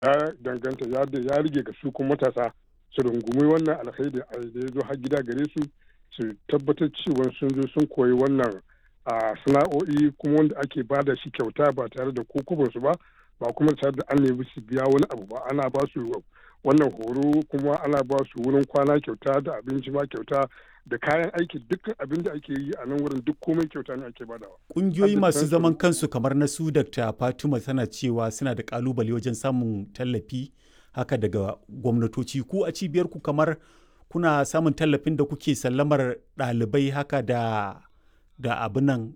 ya danganta ya rige ga su kuma matasa su rungumi wannan alkhairi da ya zo har gida gare su su tabbatar cewa sun zo sun koyi wannan a sana'o'i kuma wanda ake ba da shi kyauta ba tare da su ba ba kuma tare da an nemi su biya wani abu ba ana ba su wannan horo kuma ana ba su wurin kwana kyauta da abinci ma kyauta da kayan aiki dukkan abin da ake yi a nan wurin duk komai kyauta ne ake badawa. Ƙungiyoyi masu zaman kansu kamar na su Dr. Fatima tana cewa suna da kalubale wajen samun tallafi haka daga gwamnatoci ku a cibiyar ku kamar kuna samun tallafin da kuke sallamar ɗalibai haka da da abin nan